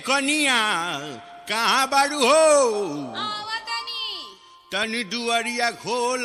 कनिया कहाँ बारू हो आवतनी तनी दुआरिया खोल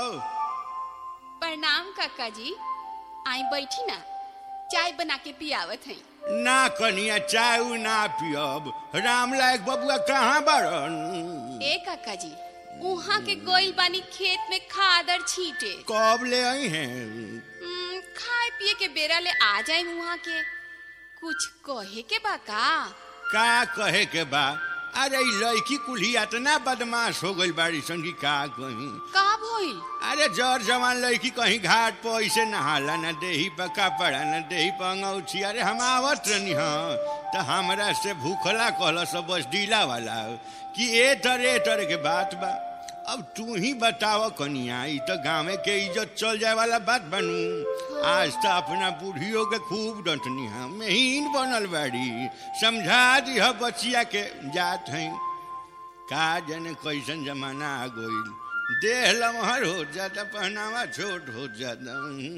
प्रणाम काका जी आई बैठी ना चाय बना के पियावत हई ना कनिया चाय उ ना पियब राम लायक बबुआ कहाँ बारन ए काका जी उहाँ के गोइल बानी खेत में खादर छीटे कब ले आई हैं हम्म, खाए पिए के बेरा ले आ जाए उहाँ के कुछ कहे के बा का का कहे के बा अरे इ लड़की कुल्ही इतना बदमाश हो गई बाड़ी संगी का कहीं का भइल अरे जर जवान लड़की कहीं घाट पर ऐसे नहाला न देही पर कपड़ा न देही पर अंगौछी अरे हम आवत रहनी हाँ तो हमरा से भूखला कहल सब बस डीला वाला कि ए तर ए तर के बात बा अब तू ही बताव कनिया ई तो गाँव के इज्जत चल जाए वाला बात बनू आज तो अपना बूढ़ियों के खूब डंटनी हम महीन बनल बाड़ी समझा दी बचिया के जात हैं का जने कैसन जमाना आ गइल देह लमहर हो जाता पहनावा छोट हो जाता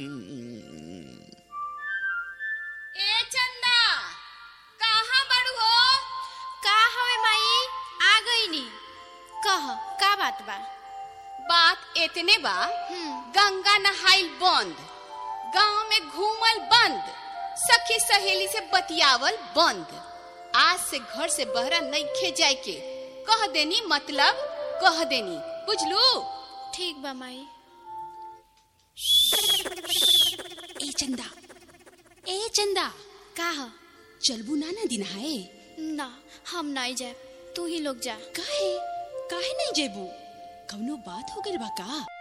ए चंदा कहाँ बड़ू हो का हवे माई आ गईनी कह का बात बा बात इतने बा हम्म। गंगा नहाइल बंद गांव में घूमल बंद सखी सहेली से बतियावल बंद आज से घर से बहरा नहीं खे जाए के कह देनी मतलब कह देनी बुझलू ठीक बा माई ए चंदा ए चंदा का ह चलबू ना ना दिन हाय ना हम नहीं जाए तू ही लोग जा काहे काहे नहीं जेबू कौनो बात हो गइल बा का